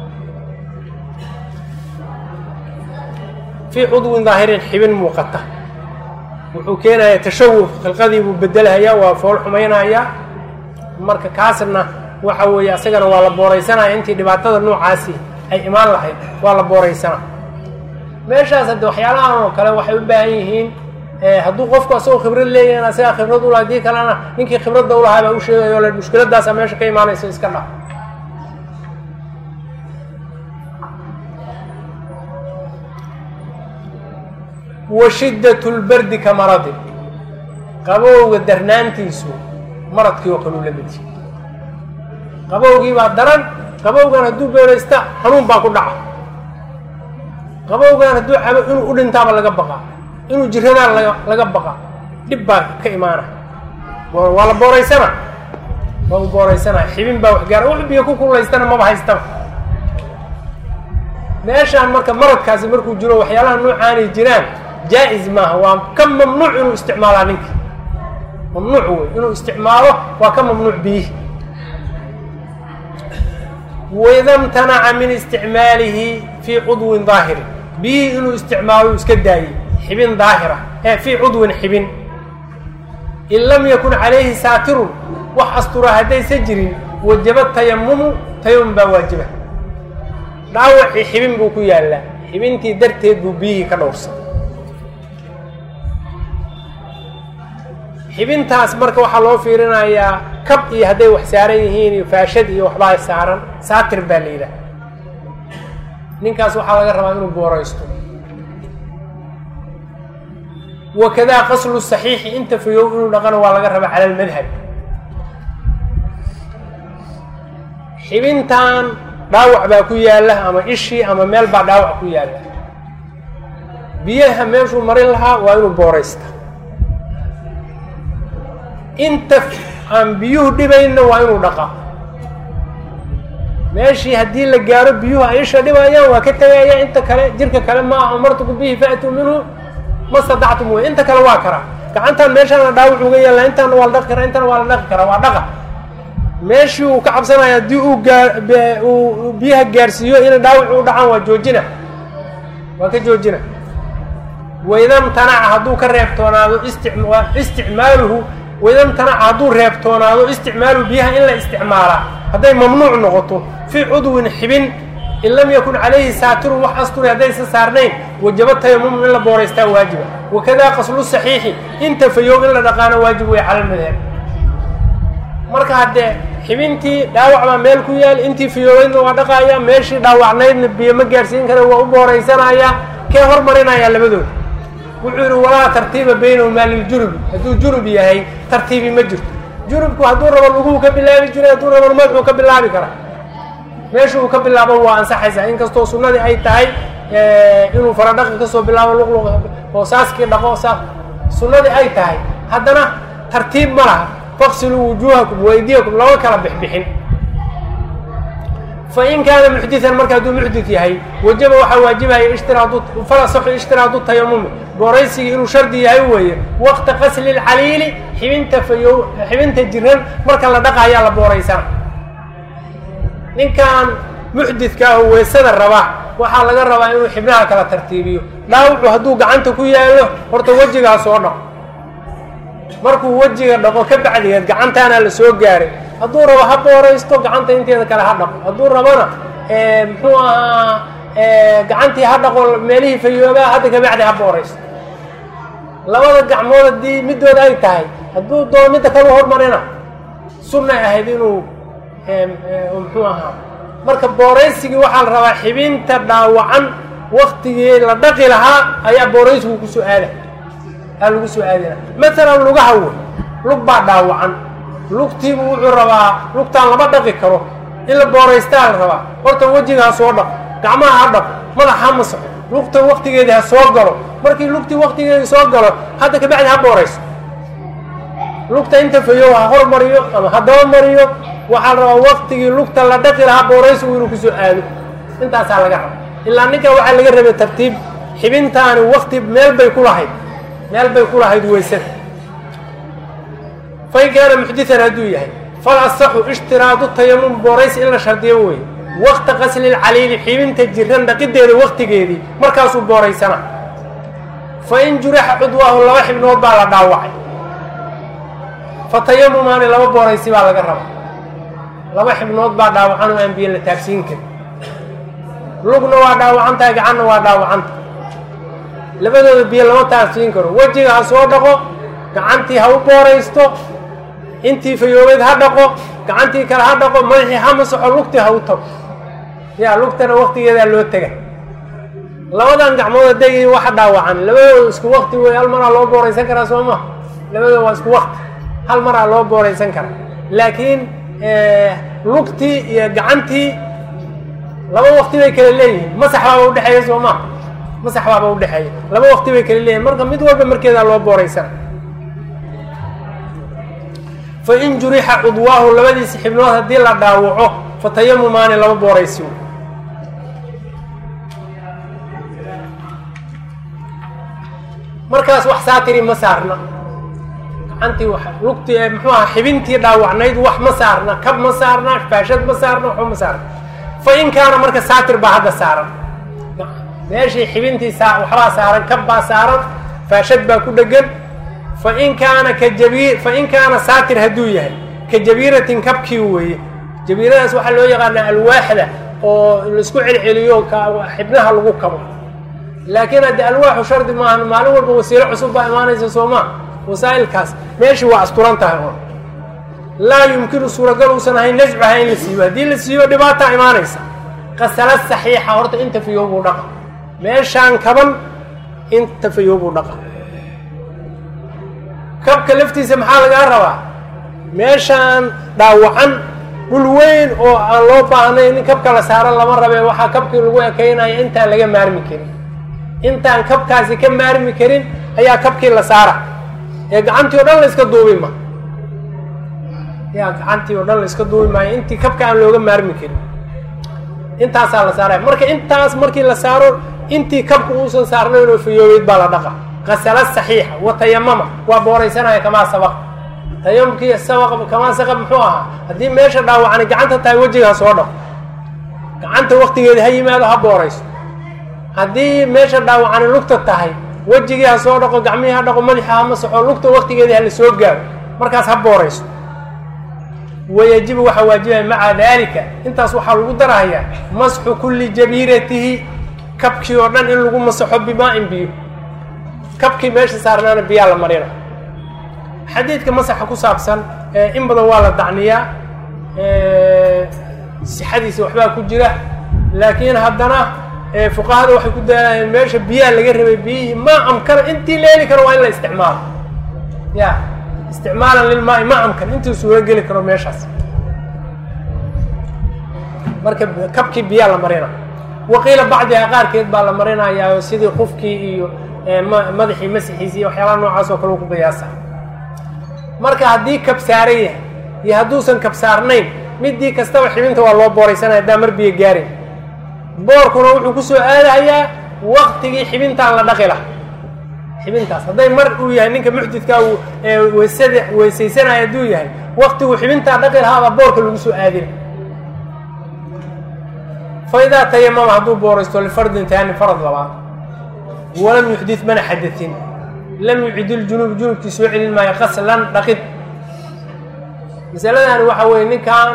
fii cudwin daahirin xibin muuqata wuxuu keenayaa tashawuf khilqadii buu bedelhayaa waa fool xumaynayaa marka kaasna waxa weeye asagana waa la booraysanaya intii dhibaatada noocaasi ay imaan lahayd waa la booraysanaa meeshaas hadde waxyaalahan oo kale waxay u baahan yihiin hadduu qofku asagoo khibrad leeyahin asagaa khibrad ula haddii kalena ninkii khibradda ulahaa baa u sheegayo le mushkiladdaasa meesha ka imaanayso iska dhaf wa shiddat lbardi ka maradin qabowga darnaantiisu maradkii oo kale u la midi qabowgii baa daran qabowgan hadduu beeraysta xanuun baa ku dhaca qabowgan hadduu cabo inuu u dhintaaba laga baqaa inuu jiradaan laga laga baqa dhib baa ka imaana waa la booraysana waa u booraysanaya xibin baa wax gaara wax biyo ku kulaystana maba haystaba meeshaan marka maradkaasi markuu jiro waxyaalaha noocaanay jiraan jaa-is maaha waa ka mamnuuc inuu isticmaalaa ninka mamnuuc wey inuu isticmaalo waa ka mamnuuc biyihi waida mtanaca min isticmaalihi fii cudwin daahirin biyihii inuu isticmaalo iska daayey xibin daahira ee fii cudwin xibin in lam yakun calayhi saatirun wax astura haddaysa jirin wajaba tayamumu tayamum baa waajiba dhaawacii xibin buu ku yaallaa xibintii darteed buu biyihii ka dhowrsan xibintaas marka waxaa loo fiirinayaa kab iyo hadday wax saaran yihiin iyo faashad iyo waxbaa saaran saatir baa la yidhaha ninkaas waxaa laga rabaa inuu booraysto wakadaa qaslu saxiixi inta fayow inuu dhaqano waa laga rabaa cala almadhab xibintan dhaawac baa ku yaalla ama ishii ama meel baa dhaawac ku yaalla biyaha meeshuu marin lahaa waa inuu booraysta inta aan biyuhu dhibayna waa inuu dhaqaa meeshii haddii la gaaro biyuhu ay isha dhibayaan waa ka tegaya inta kale jirka kale maaha amartuku bihi faatuu minhu ma stadactum wey inta kale waa karaa gacantaan meeshaana dhaawac uga yaalla intaana waa la dhaqi karaa intana waa la dhaqi karaa waa dhaqa meeshii uu ka cabsanaya haddii uu gaa uu biyaha gaarsiiyo inay dhaawac u dhacaan waa joojina waa ka joojina waidamtanaca hadduu ka reebtoonaado isticmaaluhu waidamtanaca hadduu reebtoonaado isticmaaluhu biyaha in la isticmaalaa hadday mamnuuc noqoto fii cudwin xibin in lam yakun calayhi saatirun wax asturi haddaysa saarnayn wajaba tayamum in la booraystaa waajiba wakadaa qaslu saxiixi inta fayow in la dhaqaano waajib wey cala lmadhab marka haddee xibintii dhaawac baa meel ku yaal intii fiyoobaydna waa dhaqaaya meeshii dhaawacnaydna biyo ma gaarsiin kara waa u booraysanayaa kee hormarinayaa labadooda wuxuu yidhi walaa tartiiba baynahumaa liljunubi hadduu junub yahay tartiibi ma jirto junubku hadduu rabo luguu ka bilaabi jiray hadduu rabo madaxuu ka bilaabi karaa meesha uu ka bilaabo waa ansaxaysaa inkastoo sunnadii ay tahay inuu faradhaqi kasoo bilaabo luqluq oo saaskii dhaqo saas sunnadii ay tahay haddana tartiib ma laha faqsiluu wujuuhakum waydiyakum lama kala bixbixin fain kaana muxdian marka hadduu muxdid yahay wajaba waxaa waajibaya ishtiraadu falasaxu ishtiraadu tayamumi booraysigii inuu shardi yahay weeye waqta qasli lcaliili xibinta fayo xibinta jiran marka la dhaqaayaa la booraysana ninkan muxdidka ah oo weysada rabaa waxaa laga rabaa inuu xibnaha kala tartiibiyo dhaawucu hadduu gacanta ku yaallo horta wejigaa soo dhaqo markuu wejiga dhaqo ka bacdigeed gacantaana la soo gaaray hadduu rabo ha booraysto gacanta inteeda kale ha dhaqo hadduu rabona muxuu ahaa gacantii ha dhaqo meelihii fayoobaa hadda kabacdi ha booraysto labada gacmood haddii midooda ay tahay hadduu doo midda kalu hormarina sunnay ahayd inuu muxuu ahaa marka booraysigii waxaa la rabaa xibinta dhaawacan waktigii la dhaqi lahaa ayaa booraysigu kusoo aada aa lagu soo aadina maalan lugaha wey lug baa dhaawacan lugtiibu wuxuu rabaa lugtaan lama dhaqi karo in la booraystaa la rabaa horta wejiga ha soo dhaqo gacmaha ha dhaqo madax ha masaxo lugta waktigeedii ha soo galo markii lugtii waktigeedii soo galo hadda kabacdi ha boorayso lugta inta fayow ha hormariyo ama ha dabamariyo waxaa la rabaa waktigii lugta la dhaqi lahaa booraysigu inuu kusoo aado intaasaa laga raba ilaa ninka waxaa laga rabay tartiib xibintaani wakti meel bay ku lahayd meel bay ku lahayd weysada fain kaana muxdian hadduu yahay fal asaxu ishtiraadu tayamum booraysi in la shardiyo weeye wakta qasli lcaliili xibinta jiran dhaqideeda waktigeedii markaasuu booraysana fa in jurixa cudwaahu laba xibnood baa la dhaawacay fa tayamumaani laba booraysi baa laga raba laba xibnood baa dhaawacan oo aan biyo la taagsiin karin lugna waa dhaawacan tahay gacanna waa dhaawacanta labadooda biyo lama taagsiin karo wejiga ha soo dhaqo gacantii ha u booraysto intii fayoobeed ha dhaqo gacantii kale ha dhaqo madaxii ha masaxo lugtii ha u tago yaa lugtana waktigeedaa loo tega labadan gacmood hadday waxa dhaawacan labadooda isku wakti wey hal maraa loo booraysan karaa soo maha labadooda waa isku wakti hal maraa loo booraysan karaa laakiin lugtii iyo gacantii laba wakti bay kala leeyihiin masax baaba udhexeeya soo maha masax baaba udhexeeya laba wakti bay kala leeyihin marka mid walba markeedaa loo booraysana fain jurixa cudwaahu labadiisi xibnood haddii la dhaawaco fatayamumaani laba booraysi markaas wax saatiri ma saarna gacantii lugtii muxuu aha xibintii dhaawacnayd wax ma saarna kab ma saarna faashad ma saarna waxba ma saarna fa in kaana marka saatir baa hadda saaran meeshii xibintii saa waxbaa saaran kab baa saaran faashad baa ku dhegan fain kaana ka jabi fain kaana saatir hadduu yahay ka jabiiratin kabkii weeye jabiiradaas waxaa loo yaqaanaa alwaaxda oo laisku celceliyo xibnaha lagu kabo laakiin hadde alwaaxu shardi maahan maalin walba wasiilo cusub baa imaanaysa soo maa wasaa'ilkaas meeshii waa asturan tahay oo laa yumkinu suuragal uusan ahayn nascuha in la siibo haddii la siibo dhibaataa imaanaysa qasala saxiixa horta inta fayoobuu dhaqa meeshaan kaban inta fayoobuu dhaqa kabka laftiisa maxaa lagaa rabaa meeshaan dhaawacan dhul weyn oo aan loo baahnayn in kabka la saaran lama rabe waxaa kabkii lagu ekaynaya intaan laga maarmi karin intaan kabkaasi ka maarmi karin ayaa kabkii la saara ee gacantii oo dhan la iska duubi ma yaa gacantii oo dhan la iska duubi maayo intii kabka aan looga maarmi karin intaasaa la saaraya marka intaas markii la saaro intii kabka uusan saarnayn oo fayoobeyd baa la dhaqa qasala saxiixa wa tayamama waa booraysanaya kamaa sabaq tayamumkii sabaq kamaa saqab muxuu ahaa haddii meesha dhaawacani gacanta tahay wejiga ha soo dhaqo gacanta waktigeeda ha yimaado ha boorayso haddii meesha dhaawacani lugta tahay wejigii ha soo dhaqo gacmihii ha dhaqo madaxa ha masaxo lugta waktigeedii ha la soo gaaro markaas ha boorayso wayajibu waxaa waajibaya maca daalika intaas waxaa lagu darahayaa masxu kulli jabiiratihi kabkii oo dhan in lagu masaxo bimaa-in biyo kabkii meesha saarnaana biyaa la marina xadiidka masaxa ku saabsan in badan waa la dacniyaa sixadiisa waxbaa ku jira laakiin haddana fuqahada waxay ku daayeen meesha biyaha laga rabay biyihii ma amkana intii la heli karo waa in la isticmaalo ya isticmaalan lilmaai ma amkan intii suuro geli karo meeshaas marka kabkii biyaa la marina waqiila bacdiha qaarkeed baa la marinayaa sidii qufkii iyo madaxii masixiisi iyo waxyaalaha noocaas oo kale u ku qiyaasa marka haddii kabsaaran yahay iyo hadduusan kabsaarnayn midii kastaba xibinta waa loo booraysanaya haddaa mar biyo gaarin boorkuna wuxuu ku soo aadahayaa waktigii xibintaan la dhaqi laha xibintaas hadday mar uu yahay ninka muxdidkaa uu weysada weysaysanaya hadduu yahay waktigu xibintaa dhaqi lahaabaa boorka lagu soo aadina fa idaa tayamama hadduu booraysto lifardin taani farad labaad walam yuxdid mana xadatin lam yucidil junuub junubkii soo celin maayo qaslan dhaqid masaladani waxa weeye ninkan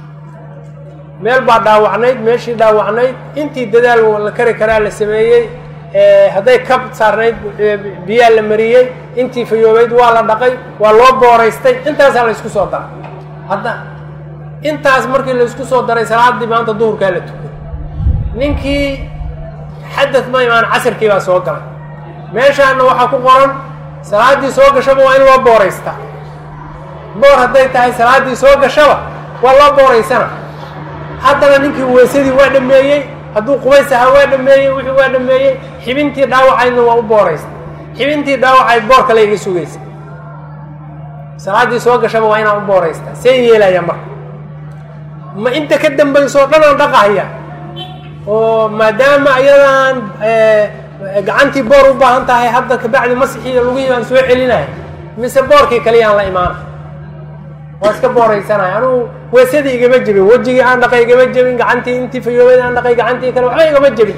meel baa dhaawacnayd meeshii dhaawacnayd intii dadaal la kari karaa la sameeyey hadday kab saarnayd biyaa la mariyey intii fayoobeyd waa la dhaqay waa loo booraystay intaasaa la isku soo daray hadda intaas markii la isku soo daray salaaddii maanta duhurkaa la tukay ninkii xadad ma imaan casirkii baa soo galay meeshaana waxaa ku qoran salaaddii soo gashaba waa in loo booraystaa boor hadday tahay salaaddii soo gashaba waa loo booraysana haddana ninkii weysadii waa dhameeyey hadduu qubays ahaa waa dhameeyey wixii waa dhameeyey xibintii dhaawacaydna waa u booraysta xibintii dhaawacayd boor kale iga sugaysa salaaddii soo gashaba waa inaan u booraystaa see yeelaya marka ma inta ka dambaysoo dhan aan dhaqahaya oo maadaama ayadaan gacantii boor u baahan tahay hadda kabacdi masixiiyo lugihii baan soo celinaya mise boorkii kaliyaan la imaana waa iska booraysanaya anugu weysadii igama jebin wejigii aan dhaqay igama jebin gacantii intii fayoobeyd aan dhaqay gacantii kale waxba igama jebin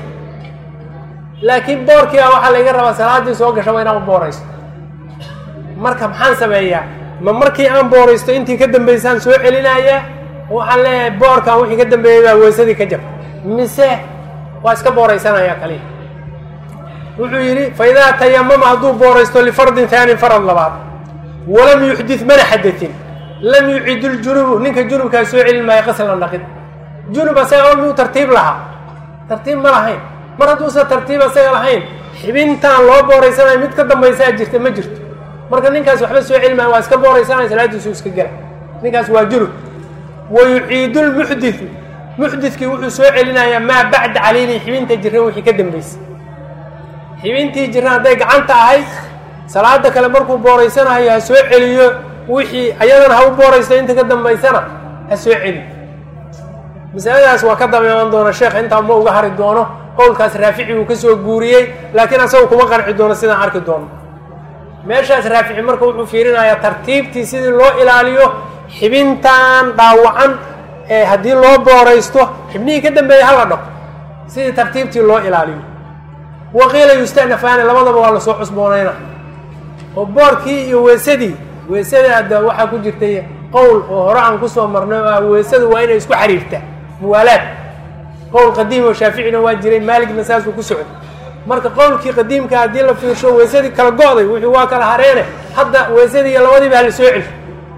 laakiin boorkii a waxaa laiga rabaa salaaddii soo gashaba inaan u booraysto marka maxaan sameeyaa ma markii aan booraysto intii ka dambaysaan soo celinaya waxaan leeyahay boorkan wixii ka dambeeyey baa weysadii ka jabta mise waa iska booraysanaya kaliya wuxuu yidhi fa idaa tayamama hadduu booraysto lifardin taanin farad labaad walam yuxdid mana xadatin lam yucid ljunubu ninka junubkaa soo celin maayo qaslan dhaqid junub asaga oo muu tartiib lahaa tartiib ma lahayn mar hadduusan tartiib asaga lahayn xibintaan loo booraysanayo mid ka dambaysaa jirta ma jirto marka ninkaas waxba soo celi maayo waa iska booraysanaya salaadiisu iska gela ninkaas waa junub wa yuciidu lmuxdidu muxdidkii wuxuu soo celinayaa maa bacda caliilihi xibinta jiran wixii ka dambaysay xibintii jiran hadday gacanta ahayd salaada kale markuu booraysanayo ha soo celiyo wixii ayadana ha u booraysto inta ka dambaysana ha soo celi masaladaas waa ka dabeeman doona sheekh intaa ma uga hari doono qowlkaas raafici uu ka soo guuriyey laakiin asaga kuma qanci doono sidaan arki doono meeshaas raafici marka wuxuu fiirinayaa tartiibtii sidii loo ilaaliyo xibintan dhaawacan ee haddii loo booraysto xibnihii ka dambeeyey hala dhaqo sidii tartiibtii loo ilaaliyo waqiila yustanafaani labadaba waa lasoo cusboonayna oo boorkii iyo weesadii weysada hadda waxaa ku jirtay qowl oo hore aan kusoo marnay oo ah weysadu waa inay isku xiriirtaa muwaalaad qowl qadiim oo shaaficina waa jiray maaligna saasuu ku socday marka qowlkii qadiimka haddii la fiirsho weysadii kala go'day wixii waa kala hareene hadda weysadii iyo labadiiba hala soo celi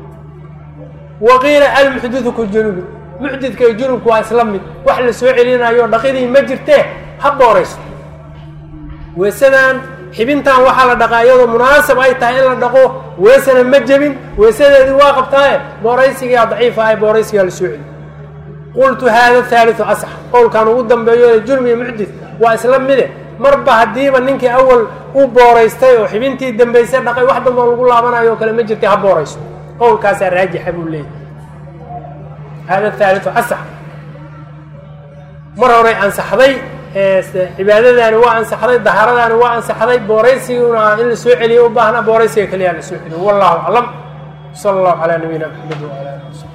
waqiila almuxdidu ku junubi muxdidka iyo junubku waa isla mid wax la soo celinayo dhaqidii ma jirtee ha boorayso weysadan xibintan waxaa la dhaqaa iyadoo munaasab ay tahay in la dhaqo weysana ma jebin weysadeedii waa qabtaaye booraysigaa daciifa ah booraysigaa la soo celi qultu haada haaliu asax qowlkan ugu dambeeyo junub iyo muxdid waa isla mide marba haddiiba ninkii awal u booraystay oo xibintii dambaysay dhaqay wax damboo lagu laabanayo oo kale ma jirtay ha boorayso qowlkaasaa raajixa buu leeyahy haada haaliu asax mar horay ansaxday cibaadadaani waa ansaxday dahaaradaani waa ansaxday booraysiguna in la soo celiyo u baahna booraysiga keliyaa la soo celiyo wallahu aclam sala allahu calaa nabiyina maxamed wala ali wsab